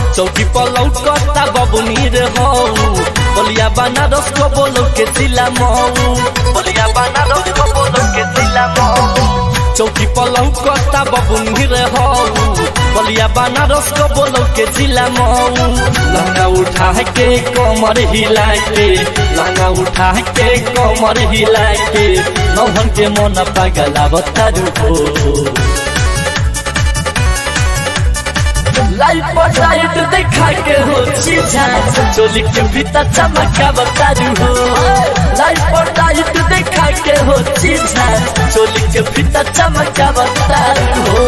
चौकी पर लौकता बबुनी रे हो बलिया बनारस को बोलो के जिला मऊ बलिया बनारस को बोलो के जिला मऊ चौकी पर लौकता बबुनी रे हो बलिया बनारस को बोलो के जिला मऊ लहंगा उठा के कमर हिला के लहंगा उठा के कमर हिला के नौहन के मन पागला बतारू हो लाइफ पर लाइट देखा के हो चीजा चोली के भीतर चमका बतारू हो लाइफ पर लाइट देखा के हो चीजा चोली के भीतर चमका बतारू हो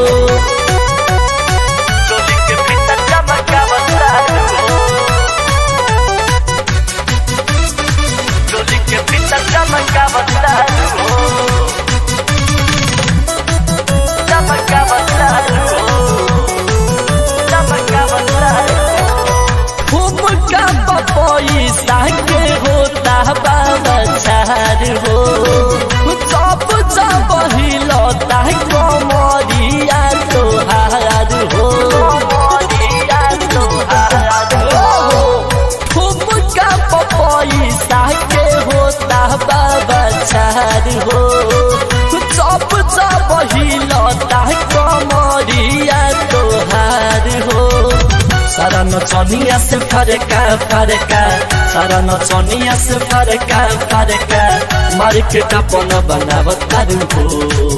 चोली के भीतर चमका बतारू हो चोली के भीतर चमका बतारू हो चमका बतारू हो फुमका पैसा के होता बाबा चार हो सब सब हिलता कमरिया तोहार हो फुमका पैसा के होता बाबा चार हो सब सब हिलता कमरिया तोहार हो सारा नचनिया से फरका फरका सारा नचनिया से फरका फरका मार्केट अपन बनावत तारू हो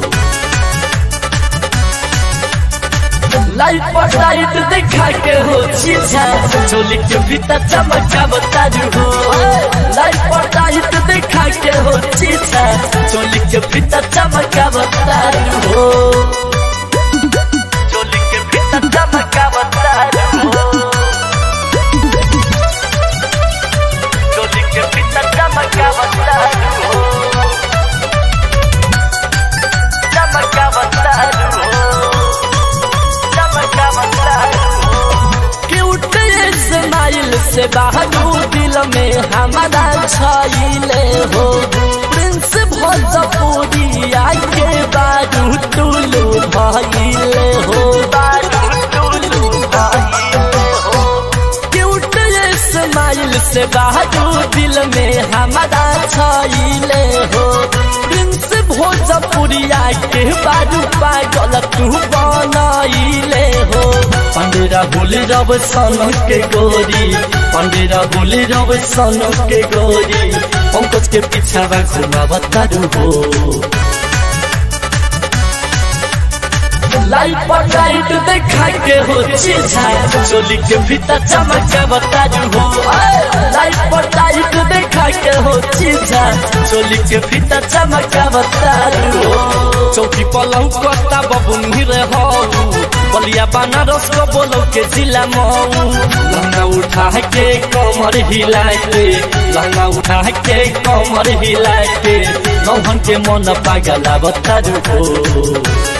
लाइट पर लाइट देखा के हो चीजा चोली के भीतर चमका बतारू हो लाइट पर लाइट देखा के हो चीजा चोली के भीतर चमका बतारू हो चोली के भीतर चमका बतारू हो चोली के भीतर चमका बतारू हो चमका बतारू हो चमका बतारू हो क्यूट स्माइल से बहादू दिल में हमारा छाइले हो प्रिंस भोजपुरिया के बारू टुलू भाइले हो बारू टुलू भाइले हो क्यूट स्माइल से बहादू दिल में हमारा छाइले हो प्रिंस भोजपुरिया के बारू पागल तू बनाइले हो पंडेरा बोले रब सन के गोरी पंडेरा बोले रब सन के गोरी पंकज के पीछा घुमा बतारू हो लाइट पर लाइट देखा के हो चीजा चोली के भीतर चमका बतारू हो लाइट पर लाइट देखा के हो चीजा चोली के भीतर चमका बतारू हो चौकी पलंग कोता बबुनी रे हो बलिया बनारस को बोलो के जिला मऊ लहंगा उठा के कमर हिला के लहंगा उठा के कमर हिला के नौहन के मन पागला बतारू हो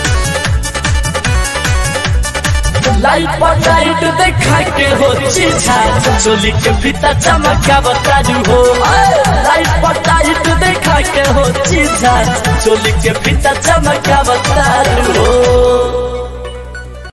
लाइट पर लाइट देखा के हो चीजा चोली के भीतर चमका बतारू हो लाइट पर लाइट देखा के हो चीजा चोली के भीतर चमका बतारू हो